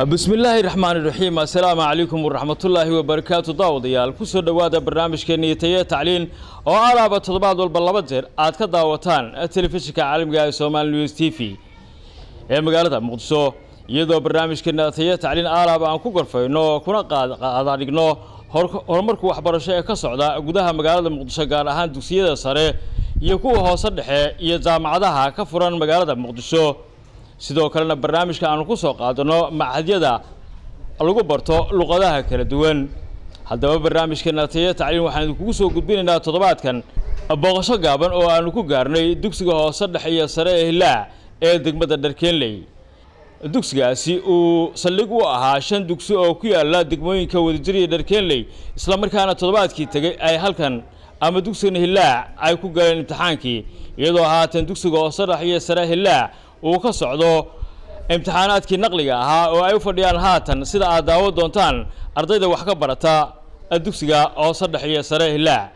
bismillaahi raxmaani raxiim assalaamu calaykum waraxmatullaahi wabarakaatu daawadayaal ku soo dhowaada barnaamijkeenii taye tacliin oo alaaba toddobaad walba laba jeer aad ka daawataan telefishinka caalamiga ee somaali news t v ee magaalada muqdisho iyadoo barnaamijkeena taye tacliin alaaba aan ku gorfayno kuna qaadaadhigno horumarka waxbarasho ee ka socda gudaha magaalada muqdisho gaar ahaan dugsiyada sare iyo kuwa hoose dhexe iyo jaamacadaha ka furan magaalada muqdisho sidoo kalena barnaamijka aanu ku soo qaadano machadyada lagu barto luqadaha kala duwan haddaba barnaamijkeena taye tacliin waxaan idinkugu soo gudbinaynaa toddobaadkan booqasho gaaban oo aanu ku gaarnay dugsiga hoose dhexe iyo sare ee hilaac ee degmada dharkeenley dugsigaasi uu saldhig u ahaa shan dugsi oo ku yaala degmooyinka wadajir iyo dharkeenley islamarkaana toddobaadkii tegay ay halkan ama dugsigan hilaac ay ku galeen imtixaankii iyadoo haatan dugsiga hoose dhexe iyo sare hilaac uu ka socdo imtixaanaadkii naqliga ahaa oo ay u fadhiyaan haatan sida aad daawo doontaan ardayda wax ka barata dugsiga hoose dhexe iyo sare hilaac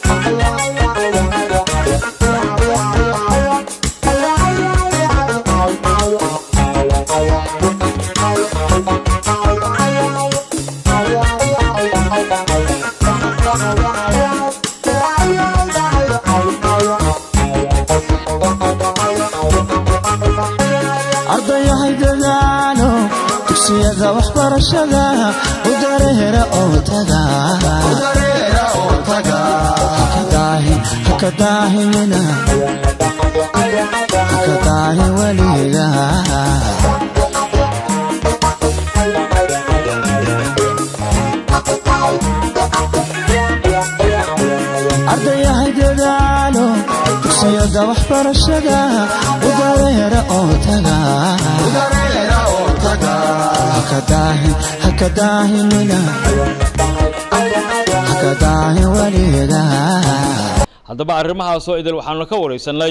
ardayahay dadaalo dugsiyada waxbarashada u dareera oo taga haka daahimina haka daahi weliga ardayahay dadaalo dugsiyada waxbarashada u dareera oo taga haka daahimina haka daahi weliga haddaba arrimahaasoo idil waxaanu ka waraysanay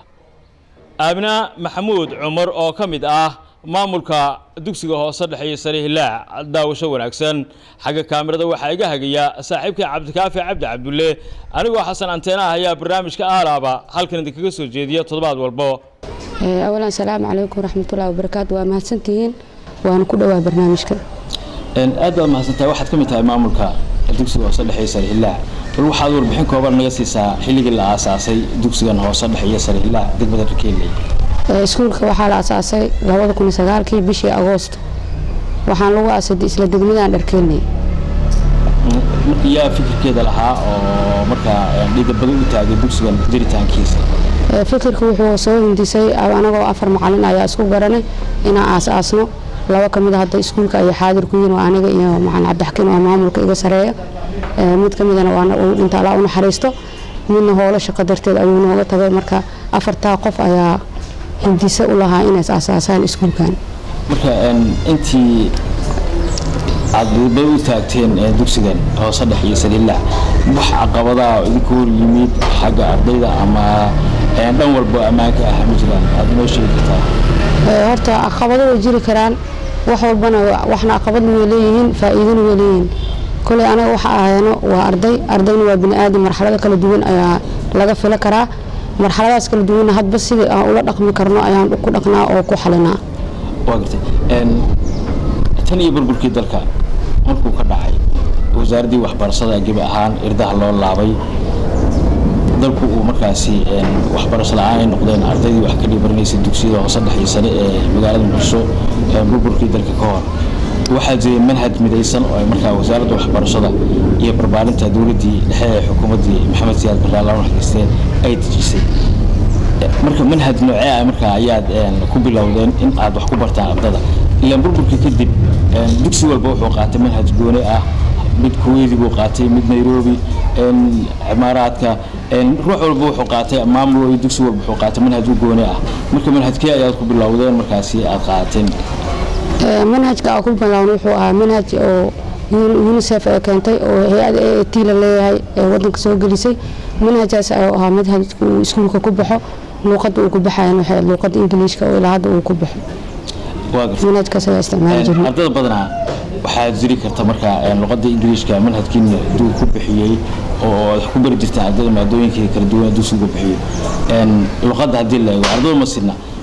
aamina maxamuud cumar oo ka mid ah maamulka dugsiga hoose dhexe iyo sare hilaac daawasho wanaagsan xagga kaamirada waxaa iga hagaya saaxiibkay cabdikaafi cabdi cabdulle anigoo xasan anteenaah ayaa barnaamijka aalaaba halkan idinkaga soo jeediya toddobaad walbo awalan asalaamu calaykum waraxmatullahi wabarakaatu waa mahadsantihiin waana ku dhowaa barnaamijka aad baad mahadsantahay waxaad ka mid tahay maamulka dugsiga hoose dhexe iyo sare hilaac bal waxaad warbixin kooban naga siisaa xilligii la aasaasay dugsigan hoose dhexe iyo sare hilaac degmada dharkeeley iskuulka waxaa la asaasay labada kun sagaalkii bishii agoosto waxaan lagu aasay isla degmadan dharkeelnay marka yaa fikirkeeda lahaa oo markaa dhidabado u taagay dugsigan jiritaankiisa fikirka wuxuu soo hindisay anagoo afar macalin ayaa isku garanay inaan aas-aasno laba ka mid a hadda iskuulka ayay xaadir ku yihin waa aniga iyo macalin cabdixakiin oo maamulka iga sareeya mid ka midana waana uu dhinta allaa u naxariisto midna howlo shaqo darteed ayuu nooga tagay marka afartaa qof ayaa hindise u lahaa inay asaasaan iskuulkan marka intii aad didabado u taagteen dugsigan hoose dhexe iyo saliilac wax caqabadaha idinku hor yimid xagga ardayda ama dhan walba ammaanka ah ma jiraan aad noo sheegi kartaa horta caqabado way jiri karaan wax walbana waxna caqabadna way leeyihiin faa-iidana way leeyihiin koley anaga waxa ahayno waa arday ardayna waa bini aadam marxalado kala duwan ayaa laga filo karaa marxaladaas kala duwanna hadba sidii aan ula dhaqmi karno ayaan ku dhaqnaa oo ku xalinaa waa gartay tan iyo burburkii dalka markuu ka dhacay wasaaraddii waxbarashada gebi ahaan irdaha loo laabay dalku uu markaasi waxbarasho la-aan ay noqdeen ardaydii wax ka dhibaranaysay dugsiyada hoose dhex iyo sare ee magaalada muqdisho burburkii dalka ka hor waxaa jiray manhaj midaysan oo ay markaa wasaaradda waxbarashada iyo barbaarinta dowladdii dhexe ee xukuumaddii maxamed siyaad barre alla naxariisteen ay dejisay marka manhaj noocee ah markaa ayaad ku bilowdeen in aad wax ku bartaan ardada ilaan burburkii kadib dugsi walba wuxuu qaatay manhaj gooni ah mid kuweedi buu qaatay mid nairobi cimaaraadka ruux walba wuxuu qaatay maamul dugsi walba wuxuu qaatay manhaj u gooni ah marka manhajkee ayaad ku bilowdeen markaasi aad qaadateen manhajka aan ku bilowna wuxuu ahaa manhaj oo unicef ee keentay oo hay-ada a t la leeyahay ee wadanka soo gelisay manhajkaas ayuu ahaa manhajka uu iskuulka ku baxo luuqadda uu ku baxayan waxay luuqadda ingiliishka oo ilaa hadda uu ku baxo manhajkaas ayaa isticmaali jirnay ardada badanaa waxaad jiri karta markaa luqadda ingiliishka manhajkiina duu ku bixiyey oo aad ku bari jirtaan ardada maadooyinka kala duwan dugsigu bixiyo luqadda haddii la eego ardada ma sidna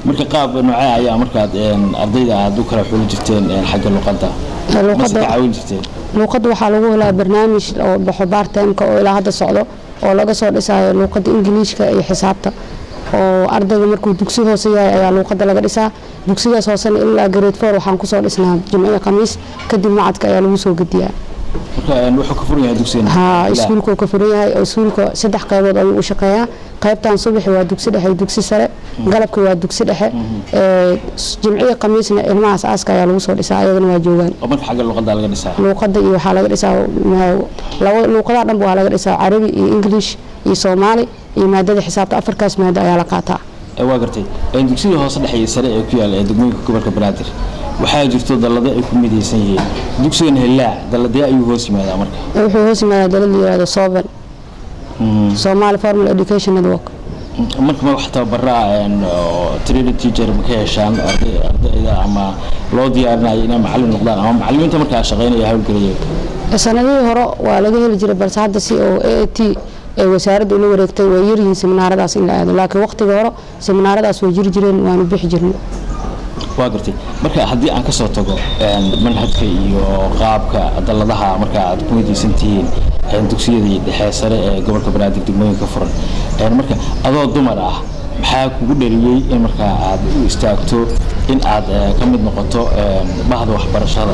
marka qaab noocee ayaa markaad een, ardayda aad u kala xuli jirteen een, xagga luqadda mase luuqadda ka caawin jirteen luuqadda waxaa lagu helaa barnaamij oo baxo bartimeka oo ilaa hadda socdo oo laga soo dhisayo luuqadda ingiliishka iyo xisaabta oo ardayga markuu dugsi hoose yahay ayaa luuqadda laga dhisaa dugsigaas hoosena ilaa grade four waxaan kusoo dhisnaa jimciyo khamiis kadib macadka ayaa lagu soo gediyaa marka een, wuxuu ka furan yahay dugsigan haa Ilaa- iskuulka uu ka furan yahay oo iskuulka saddex qaybood ayuu u shaqeeyaa qaybtan subaxi waa dugsi dhexe iyo dugsi sare galabki waa dugsi dhexe ee, jimciyo khamiisna ilmahaas aaska ayaa lagu soo dhisaa ayagana waa joogaan oo marka xagga luqadda laga dhisaa luuqadda iyo waxaa laga dhisaa ma- laba luuqadaha dhanba waa laga dhisaa carabi iyo english iyo soomaali iyo maadada xisaabta afarkaas maado ayaa la qaataa Ee, waa gartay Een, dugsiga hoose dhexe iyo sare ee ku yaala ee degmooyinka gobolka banaadir waxaa jirto dallado ay ku midaysan yihiin dugsigan helaa dalladee ayuu hoos yimaadaa marka wuxuu hoos yimaadaa dalad la yihahdo soven somali formal education network marka ma wax tababaraa een, oo training teacher ma ka heshaan arday- ardayda ama loo diyaarinayo inay macallin noqdaan ama macallimiinta markaa shaqaynaya hawlgelaya sanadihii hore waa laga heli jiray balse hadda si oo a a t ee wasaaradda ula wareegtay way yaryihiin seminaaradaas in la aado laakiin waqtiga hore seminaaradaas way jiri jireen waanu bixi jirnay waa gartay marka haddii aan kasoo tago een, manhajka iyo qaabka dalladaha marka aad ku midaysan tihiin een, dugsiyadii dhexe sare ee gobolka banaadir degmooyinka furan Een, marka adoo dumar ah maxaa kugu dhaliyey in markaa aad u istaagto in aad eh, ka mid noqoto een, bahda waxbarashada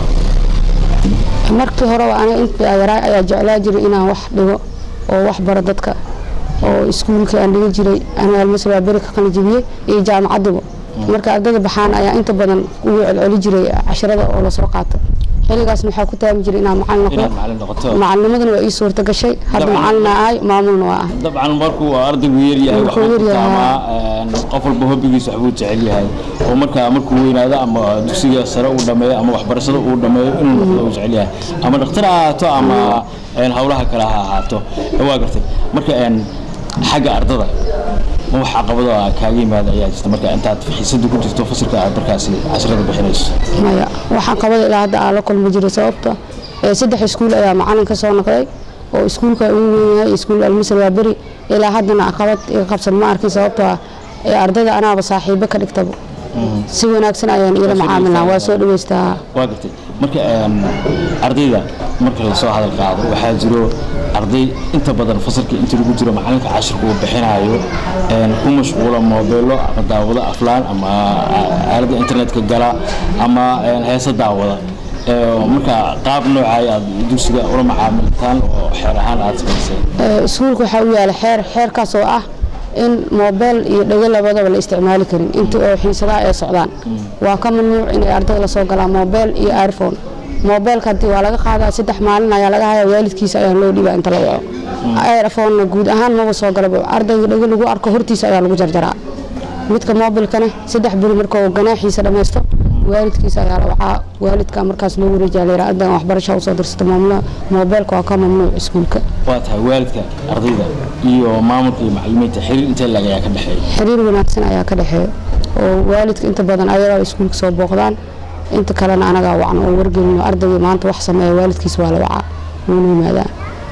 markii hore aniga intii yaraa ayaa jeclaa jiray inaan wax dhigo oo wax baro dadka oo iskuulkii aan dhiga jiray aniga almasr waa beri ka qalijibiyey iyo jaamacaddiba marka ardayda baxaan ayaa inta badan ugu celceli jiray casharada oo lasoo qaato xilligaasna waxaa ku taami jiray inaan macalin noqdo inaad macallin noqoto macalinimadana waa ii suurta gashay hadda Dabcan. macalina ahay maamulna waa ah dabcan markuu ardaygu yaryahay Markuu waxbuu ku yaryahay, taamaa een, qof walba hobbigiisa waxbuu jecel yahay oo markaa markuu weynaado ama dugsiga sare uu dhameeyo ama waxbarashada uu dhameeyo inuu noqdo uu jecel yahay ama dhakhtar ha ahaato ama een, howlaha kale ha ahaato Ee, waa gartay marka een, xagga ardada ma wax caqabado ah kaaga yimaada ayaa jirta marka intaad xiisada ku jirto fasilka aad markaasi casharada bixinayso maya waxaan qabada ilaa hadda aan la kulmi jiray sababta ee saddex iskuul ayaa macalin ka soo noqday oo iskuulka ugu weyn yahay iskuul almisr waa beri ilaa haddana caqabad iga qabsan ma arkin sababtoo ah ee ardayda anaaba saaxiibo ka dhigtaba si wanaagsan ayaan iila macaamilnaa waa soo dhaweystaa waa gartay marka een, ardayda marka lasoo hadal qaado waxaa jiro arday inta badan fasalka inta lagu jiro macalinka cashirka uu bixinayo een, ku mashquula moobeelo ama daawado aflaan ama a- aalada internetka gala ama een, heesa daawada Ee, marka qaab noocay aad dugsiga ula macaamiltaan oo xeer ahaan aad samaysay Ee, iskuulka waxaa u yaala xeer xeerkaas oo ah in moobeel iyo dhego labadaba la isticmaali karin inta oo xiisadaha ay socdaan waa ka mamnuuc inay ardayda lasoo galaan moobeel iyo iphone moobeelka hadii waa laga qaadaa saddex maalin ayaa laga haya waalidkiisa ayaa loo dhibaa inta la waco iphone guud ahaan maba soo galaba ardayga dhego lagu arko hortiisa ayaa lagu jarjaraa midka moobilkana saddex beri markuu ganaaxiisa dhammaysto waalidkiisa ayaa la wacaa waalidka markaas loo wareejiyaa la yidhaha ardagan waxbarasha usoo dirsata maamula moobeelka waa ka mamnuuc iskuulka waa tahay waalidka ardayda iyo maamulka iyo macalimiinta xiriir intee lag ayaa ka dhexeeya xiriir wanaagsan ayaa ka dhexeeya oo waalidka inta badan ayagaa iskuulka soo booqdaan inta kalena anagaa wacno oo wargelino ardayga maanta wax sameeya waalidkiisa waa la wacaa wuuna yimaadaa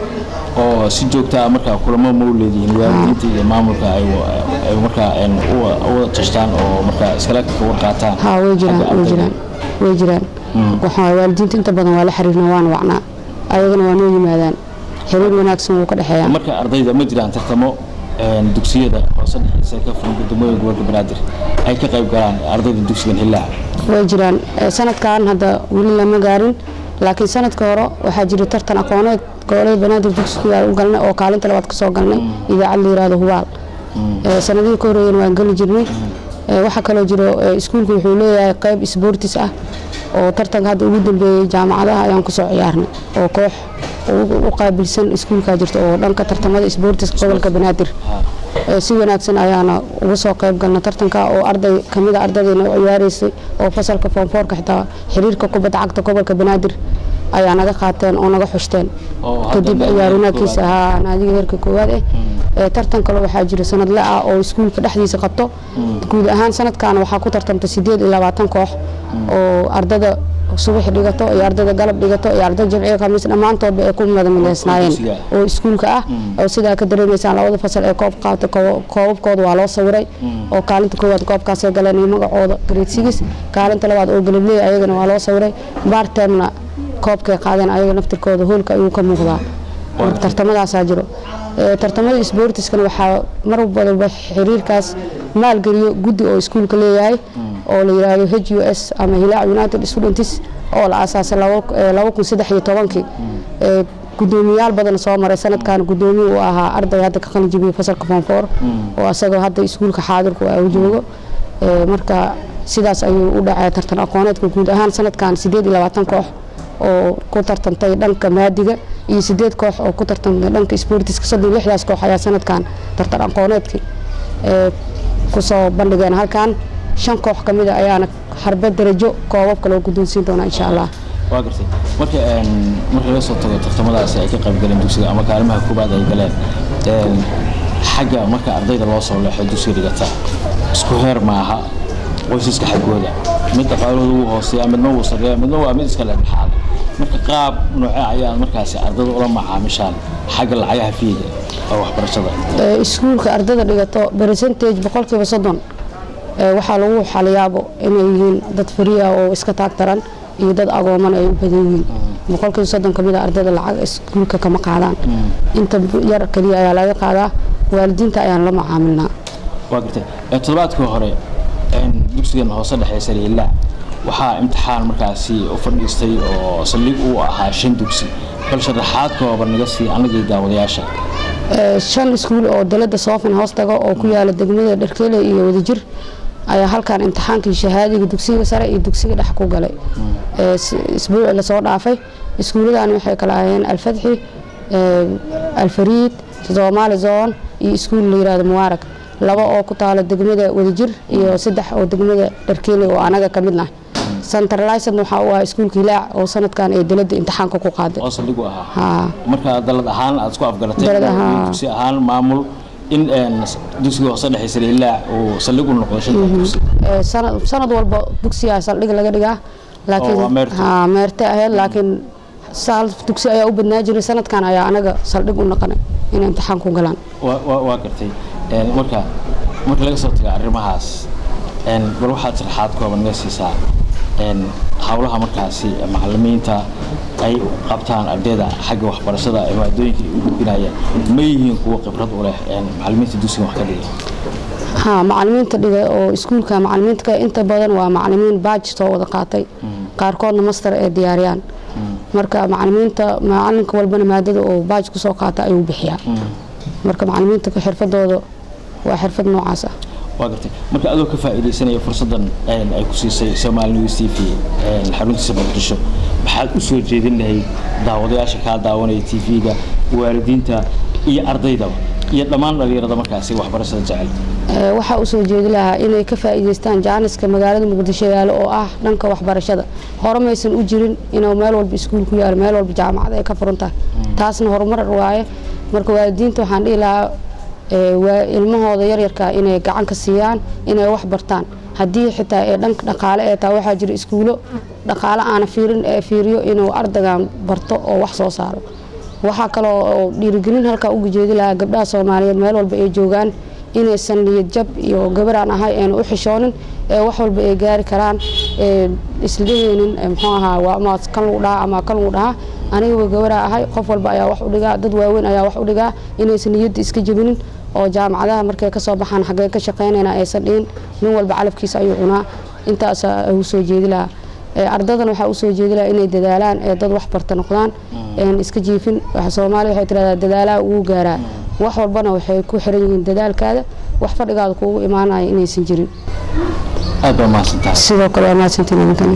oo si joogta ah markaa kulamo ma u leedihiin waalidiinta iyo maamulka ay wa- ay markaa een, u wa- u wada tashtaan oo markaa iskala ka warqaataan haa way jiraan xagga way ardayda. jiraan way jiraan waxaa waalidiinta inta badan waa la xiriirna waana wacnaa ayagana waa noo yimaadaan xiriir wanaagsan wuu ka dhexeeyaa marka ardayda ma jiraan tartamo een, dugsiyada hoose dhexeysa ka furan guddoomiyaha gobolka banaadir ay ka qayb galaan ardayda dugsigan hillaha way jiraan Eh, sanadkan hadda weli lama gaarin laakiin sanadka hore waxaa jira tartan aqooneed gobolada banaadir dugsiga u galnay oo kaalinta labaad ka soo galnay idaacad la yiraahdo hubaal Eh, sanadihii ka horeeyeen waan geli jirnay Eh, waxaa kaloo jiro eh, iskuulku wuxuu leeyahay qayb isboortis ah oo tartanka hadda ugu dambeeyey jaamacadaha ayaan kusoo ciyaarnay oo koox u- u qaabilsan iskuulkaa jirta oo dhanka tartamada isboortiska gobolka banaadir Ee, si wanaagsan ayaana uga soo qayb galna tartanka oo arday kamid a ardaydeena u ciyaareysay oo fasalka foomfoorka xitaa xiriirka kubadda cagta gobolka banaadir ayaa naga qaateen oo naga xushteen Oo hadda kadib naadiga ciyaar wanaagkiisa koowaad. ahaa naadiga heerka koowaad eh Ee, tartan kale waxaa jira sanadle ah oo iskuulka dhexdiisa qabto guud ahaan sanadkan waxaa ku tartamta sideed iyo labaatan koox oo ardada subax dhigato iyo ardayda galab dhigato iyo arday jamciga khamiis dhammaantoodba ay ku madamileysnaayeen dugsiga oo iskuulka ah oo sidaa ka dareemaysaan labada fasal ee koob qaata koobabkooda waa loo sawiray oo kaalinta koowaad koobkaasay galeen iyo magacooda grade six kaalinta labaad oo galableey ayagana waa loo sawiray bartemna koobkay qaadeen ayaga naftirkooda hoolka ayuu ka muuqdaa marka tartamadaasaa jiro Ee, tartamada isboortiskana waxaa mar walba xiriirkaas maalgeliyo guddi oo iskuulka leeyahay oo la yiraahdo h u s ama hilaac united students oo la aasaasay laba- ee, laba kun saddex iyo tobankii Ee, gudoomiyaal badan soo maray sanadkan gudoomiye uu ahaa arday hadda ka qalin jibiyey fasalka form four oo asagoo hadda iskuulka xaadirku ah uu joogo Ee, marka sidaas ayuu u dhacay tartan aqooneedka guud ahaan sanadkan sideed iyo labaatan koox oo ku tartantay dhanka maadiga iyo sideed koox oo ku tartantay dhanka sportiska soddon iyo lixdaas koox ayaa sanadkan tartan aqooneedkii ee, kusoo bandhigeen halkan shan koox ka mid a ayaana harbe darajo koobabka loo guddoonsiin doonaa insha allah waa gartay marka een, marka laga soo tago tartamadaasi ay ka qayb galeen dugsiga ama kaalimaha koobaad ay galeen een, xagga marka ardayda loo soo leexo dugsiga dhigata isku heer maaha qoysaska xaggooda mid dhaqaalahooda wuu hooseeya midna wuu sarreeya midna waa mid iska leexaada marka qaab noocee ayaad markaasi ardayda ula macaamishaan xagga lacagaha fiiga oo waxbarashada Ee, iskuulka ardada dhigato percentage boqolkiiba soddon ee, waxaa lagu xaliyaabo inay yihiin dad fariya oo iska taagtaran iyo dad agooman ay u badan yihiin boqolkiiba soddon kamid a ardayda lacag iskuulka kama qaadaan inta yar keliya ayaa laga qaadaa waalidiinta ayaan la macaamilnaa waa gartay ee, toddobaadkii hore een, dugsigan hoose dhexeysa liilaa waxaa imtixaan markaasi u fadhiistay oo saldhig uu ahaa shan dugsi bal sharaxaad kooban naga sii anagii daawadayaasha Ee, shan iskuul oo dalada soofin hoos tago oo ku yaala degmada dharkeele iyo wadajir ayaa halkan imtixaankii shahaadiga dugsiga sare iyo dugsiga dhex ku galay Ee, s- isbuucii lasoo dhaafay iskuuladani waxay kala ahayeen alfadxi ee, alfariid soomaali zone iyo iskuul la yirahdo mubaarag laba oo ku taala degmada wadajir iyo saddex oo degmada dharkeele oo anaga ka midna centralized waxaa u ah iskuulka hilaac oo sanadkan ee dalada imtixaanka ku qaaday oo saldhig u ahaa haa marka dalad ahaan aad isku afgaratay Dalad iyo ahaan. dugsi ahaan maamul in een, dugsiga hoose dhexeysa liilaa uu saldhig u noqdo shanta dugsi Ee, sanad sanad walba dugsiga saldhig laga dhigaa laakiin Oo, waa meerto. haa meerte ahayd laakiin saal dugsi ayaa u badnaa jiray sanadkan ayaa anaga saldhig u naqanay inay imtixaan ku galaan waa- waa waa gartay Een, marka marka laga soo tago arrimahaas een, bal waxaad sharaxaad kooban naga siisaa een, hawlaha markaasi macalimiinta ay qabtaan ardayda xagga waxbarashada ee maadooyinka ay u gudbinayaan ma yihiin kuwo khibrad u leh een, macalimiinta dugsiga wax ka dhiga haa macalimiinta dhiga oo iskuulka macalimiinta ka inta badan waa macalimiin baaj soo wada qaatay qaarkoodna master ee diyaariyaan marka macalimiinta macalinka walbana maadada oo baaj kusoo qaata ayuu bixiyaa marka macalimiinta xirfadooda waa xirfad noocaas ah waa gartay marka adoo ka faa'iidaysanaya fursaddan een, ay ku siisay Somali News TV een, xaruntiisa Muqdisho maxaad u soo jeedin lahayd daawadayaasha kaa daawanaya TV-ga waalidiinta iyo ardaydaba iyo dhammaan dhalinyarada markaasi waxbarashada jecel Ee, waxaa u soo jeedi lahaa inay ka faa'iidaystaan jaaniska magaalada muqdisho yaalo oo ah dhanka waxbarashada hore maysan u jirin inuu meel walba iskuul ku yaalo meel walba jaamacad ay ka furan tahay taasna horumar waaye marka waalidiinta waxaan dhihi lahaa ee, waa ilmahooda yaryarka inay gacan ka siiyaan inay wax bartaan haddii xitaa ee dhanka dhaqaale ee taa waxaa jira iskuulo dhaqaale aana fiirin ee fiiriyo inuu ardaygan barto oo wax soo saaro waxaa kaloo oo dhiirigelin halkaa uga jeedi lahaa gabdhaha soomaaliyeed meel walba ay joogaan inaysan niyad jab iyo gabaraan ahay ayna u xishoonin ee wax walba ay gaari karaan ee isladheheynin ee muxuu ahaa waa ama kan lagu dhahaa ama kan lagu dhahaa anigaba gabaraa ahay qof walba ayaa wax u dhigaa dad waaweyn ayaa wax u dhigaa inaysan niyadda iska jebinin oo jaamacadaha markay kasoo baxaan xaggee ka shaqeynayna aysan dhihin nin walba calafkiisa ayuu cunaa intaasaa ugu soo jeedi lahaa Ee, ardadan waxaa usoo jeedi lahaa inay dadaalaan ee dad wax barta noqdaan een iska jiifin waxa soomaaliya waxay tirahdaa dadaalaha ugu gaaraa wax walbana waxay ku xiran yihiin dadaalkaada wax fadhigaada kuugu imaanaya inaysan jirin aad baa mahadsantahay sidoo kale waa mahadsantiin idinkani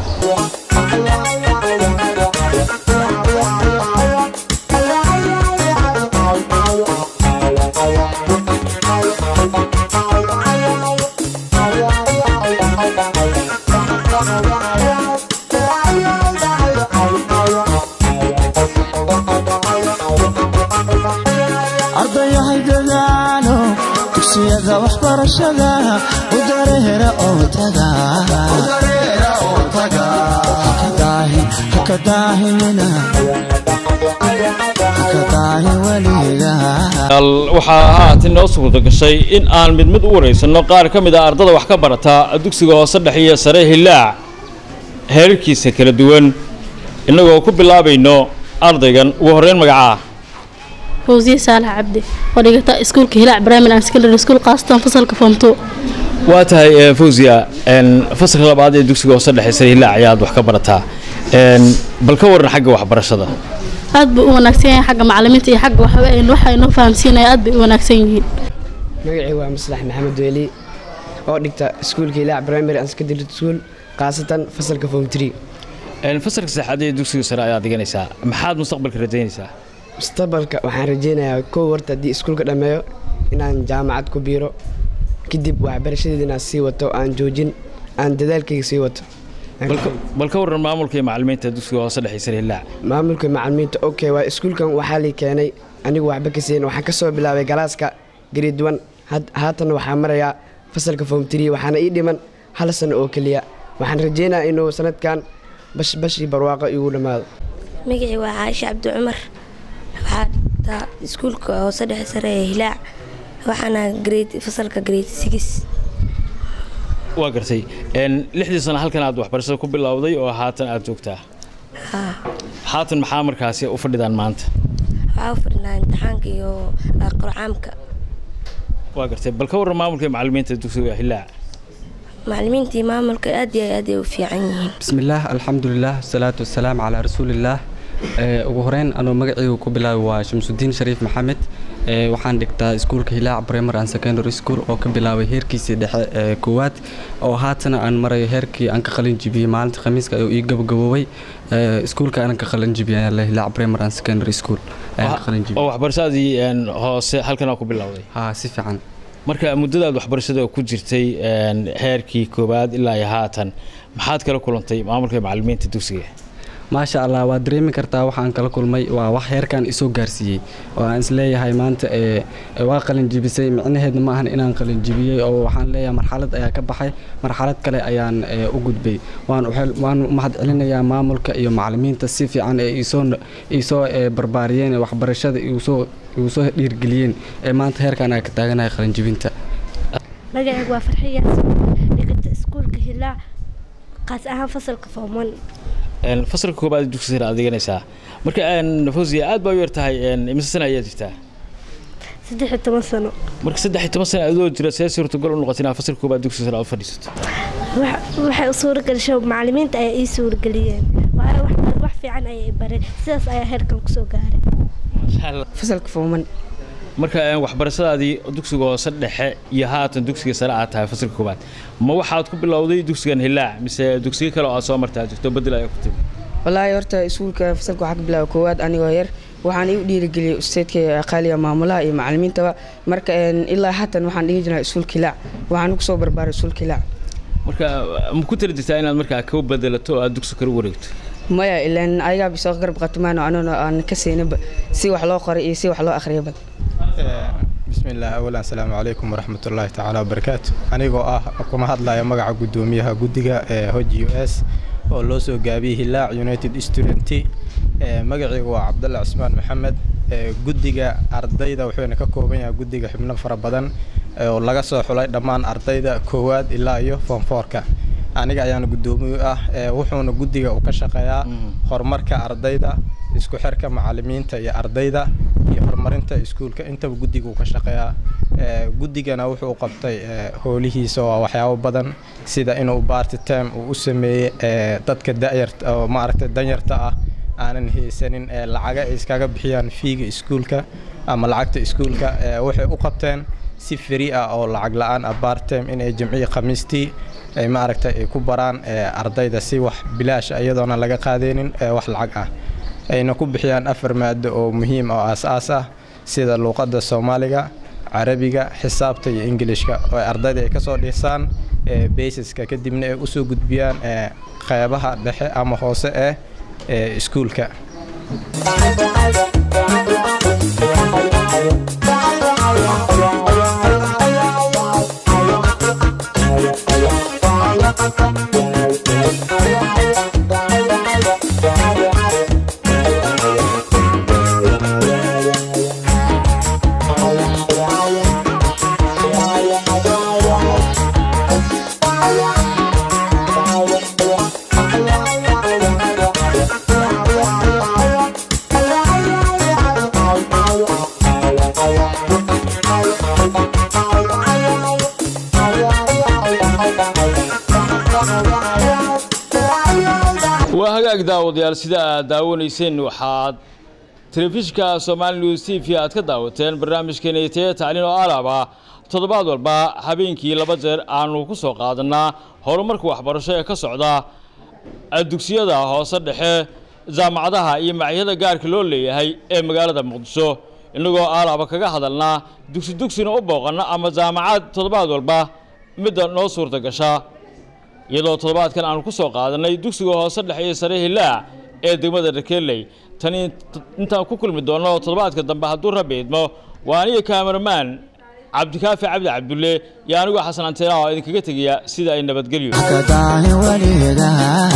ardayahay dadaalo dugsiyada waxbarashada u dareera oo taga haka daahimina haka daahin weligaa waxaa haatan inoo suurta gashay in aan mid mid u waraysanno qaar ka mid ah ardada wax ka barata dugsiga hoose dhexe iyo sare hilaac heerarkiisa kala duwan innagoo ku bilaabayno ardaygan ugu horreyn magacaa fawziye saalax cabdi oo dhigata iskuulka hilaac primary and secondary school qaasatan fasalka form two waa tahay fawziya fasalka labaad ee dugsiga hoose dhexe sare hilaac ayaad wax ka barataa bal ka waran xagga waxbarashada aad buu u wanaagsan yahay xagga macalimiinta iyo xagga waxba ay waxa inoo fahamsiinaya aad bay u wanaagsan yihiin magacii waa maslax maxamed weeli oo dhigta iskuulka hilaac primary and secondary school khaasatan fasalka form three fasalka saddexaad ee dugsiga sare ayaad dhiganaysaa maxaad mustaqbalka rajaynaysaa mustaqbalka waxaan rajeynayaa kow horta haddii iskuulka dhammeeyo inaan jaamacad ku biiro kadib waxbarashadeeda inaan sii wato aan joojin aan dadaalkayga sii wato bal ka waran maamulka iyo macalimiinta dugsiga hoose dhexe sare hilaac maamulka macalimiinta okay waa iskuulkan waxaa lii keenay anigu waxba ka siin waxaan kasoo bilaabay galaaska grade one haatan waxaa marayaa fasalka form three waxaana ii dhiman hal sano oo keliya waxaan rajeynayaa inuu sanadkan bashbashii barwaaqo igu dhammaado magacii waa caaisha cabdi cumar waxaa dhigtaa iskuulka hoose dhexe sare ee hilaac waxaana grade fasalka grade six waa gartay lixdii sano halkan aad waxbarashada ku bilowday oo haatan aad joogtaa haatan maxaa markaasi u fadhidaan maanta waxaa u fadhinaa imtixaanka iyo qurcaamka waa gartay bal ka warran maamulka iyo macalimiinta dugsiga hilaac macalimiintii maamulka aad iyo aad ay u fiican yihiin bismillaah alxamdulilah wasalaatu wasalaam calaa rasuulillaah ugu horeyn anuu magacaygu ku bilaabay waa shamsudiin shariif maxamed waxaan dhigtaa iskuulka hilaac primary and secondary school oo ka bilaabay heerkiisii dhexe ee koowaad oo haatana aan marayo heerkii aan ka qalin jibiyey maalinta khamiiska ayuu ii gabagaboobay iskuulka aanan ka qalin jibiyay hilaac primary and secondary school ayaan ka qalin oo jibiyey waxbarashadii hoose halkan aa ku bilowday haa si fiican marka muddadaad waxbarashada ku jirtay heerkii koowaad ilaa iyo haatan maxaad kala kulantay maamulka iyo macalimiinta dugsiga maasha allah waad dareemi kartaa waxaan kala kulmay waa wax heerkan isoo gaarsiiyey oo aan isleeyahay maanta ee waa qalin jibisay micnaheedna ma ahan inaan qalin jibiyey oo waxaan leeyahay marxalad ayaa ka baxay marxalad kale ayaan ee, u gudbay waan uxel- waan u mahad celinayaa maamulka iyo macalimiinta si fiican ee isoo isoo ee, barbaariyeen ee waxbarashada igusoo igusoo dhiirgeliyeen ee maanta heerkan ayaa ka taaganahay qalin jibinta magacaygu waa farxiyaas dhigata iskuulka hilaac qaas ahaan fasalka fooman Een, fasalka koobaad dugsi sare aad dhiganaysaa marka een, fawziya aad baa u yartahay een, imise sana ayaa jirtaa saddex iyo toban sano marka saddex iyo toban sana adoo jira see suurtagal u noqotay inaad fasalka koobaad dugsi sare aad u fadhiisato Wax- waxay u suuragelishay macalimiinta ayaa ii suurageliyeen waayo wax- wax fiican ayay i bareen sidaas ayaa heerkan kusoo gaaray Masha Allah. fasalka fooman marka een, waxbarashadaadii dugsiga hoose dhexe iyo haatan dugsiga sare aad tahay fasalka koobaad ma waxaad ku bilowday dugsigan hilaac mise dugsiyo kale oo aad soo martaa jirto bedel ayaa ku timi wallaahi horta iskuulka fasalka waxaa ka bilaaba koowaad anigoo yar waxaan igu dhiirigeliyey ustaydka qaaliga maamulaha iyo macalimiintaba marka een, ilaa haatan waxaan dhigi jiraa iskuulka hilaac waxaan kusoo barbaaray iskuulka hilaac marka ma ku tala jirtaa inaad markaa ka bedelato oo aad dugsi kale u wareegto maya ilaan ayagaa bisoo garab qatumaan oo anuna aan ka siinaba si wax loo qoray iyo si wax loo akhriyaba بسم الله أولا السلام عليكم ورحمة الله تعالى وبركاته أنيقو آه كما هدلا مقع قدوميها قدقة هوج يو اس oo loo soo gaabiyey hilaac united student magacaygu waa cabdalla cusmaan maxamed ee, guddiga ardayda wuxuuna ka kooban yahay guddiga xubno fara badan ee, oo laga soo xulay dhammaan ardayda koowaad ilaa iyo foomfoorka aniga ayaana guddoomiye u ah ee, wuxuuna guddiga uu ka shaqeeyaa horumarka ardayda isku xirka macalimiinta iyo ardayda iyo horumarinta iskuulka intaba guddiga uu ka shaqeeyaa Ee, guddigana wuxuu qabtay ee, howlihiisa waa waxyaabo badan sida inuu party time uu u sameeyey ee, dadka da'yarta oo maaragtay danyarta ah aanan haysanin ee lacaga ay iskaga bixiyaan fiiga iskuulka ama lacagta iskuulka ee, waxay u qabteen si free ah oo lacag la-aan ah part time inay jimciyi khamiistii ay maaragtay ay ku baraan ee, ardayda si wax bilaash ah iyadoona laga qaadaynin ee, wax lacag ah ayna ku bixiyaan afar maado oo muhiim oo aas-aas ah sida luuqadda soomaaliga carabiga xisaabta iyo ingilishka oo ay ardayda ay kasoo dhisaan ee basiska kadibna ay usoo gudbiyaan ee qeybaha dhexe ama hoose ee ee iskuulka Thank you. hagaag daawadayaal sida aad daawanayseen waxaad telefishinka somali news t v aad ka daawateen barnaamijkeena taya tacliin oo alaab ah toddobaad walba habeenkii laba jeer aanu ku soo qaadanaa horumarka waxbarasho ee ka socda dugsiyada hoose dhexe jaamacadaha iyo macyada gaarka loo leeyahay ee magaalada muqdisho innagoo aalaaba kaga hadalnaa dugsi dugsina u booqana ama jaamacad toddobaad walba midda noo suurta gasha iyadoo toddobaadkan aanu ku soo qaadanay dugsiga hoose dhexe iyo sare hilaac ee degmada rakeley tani intaan ku kulmi doonno toddobaadka dambe hadduu rabbi idmo waa aniga kaameramaan cabdikaafi cabdi cabdulle iyo anigoo xasan anteena oo idinkaga tegaya sida ay nabadgelyo kadaahi weliga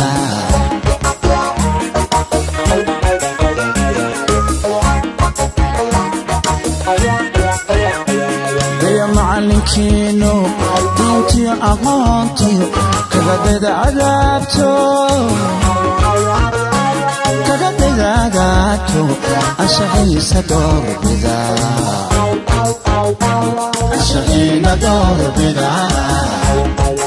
iyo macalinkiinu diintiyo aqoontiyo kagadayda cadaabto kagadayda cadaabto anshaxiisa doorbida anshaxiina doorbida